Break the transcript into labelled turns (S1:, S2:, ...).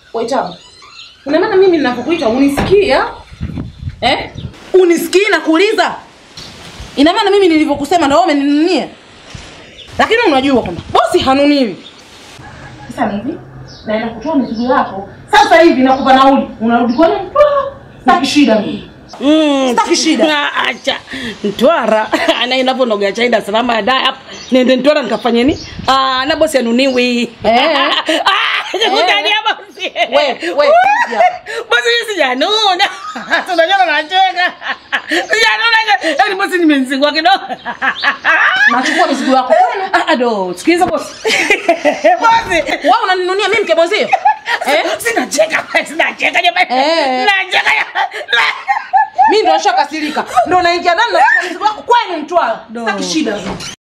S1: Waitao. Una maana mimi ninapokuita unisikia? Eh? Unisikii na kuuliza? Ina maana mimi nilivyokusema na wewe umeninunia? Lakini unajua kwamba bosi hanuniwi. Sasa ni hivi, naenda kutoa mizigo yako. Sasa hivi nakupa nauli. Unarudi kwani mtwaa? Sitaki shida mimi.
S2: Mm,
S1: Sitaki shida.
S2: na acha Mtwara ana inaponoga cha Dar es Salaam ya hapa nende Mtwara nikafanye nini? Ah, na bosi anuniwi.
S1: Eh.
S2: Ah, nikutania bosi.
S1: We, we, ya.
S2: Bosi mimi sijanuna. Tunajua nacheka. Sijanuna. Yaani bosi nimenzingua kidogo.
S1: Nachukua mizigo yako.
S2: Ah, ado, sikiliza bosi. Bosi.
S1: Wewe unaninunia mimi mke mwenzio? Eh?
S2: Sinacheka, sinacheka jamani.
S1: Eh.
S2: Nacheka.
S1: Mimi ndo nishakasirika. Ndo naingia ndani na mizigo yako kwenu Mtwara. Sitaki shida.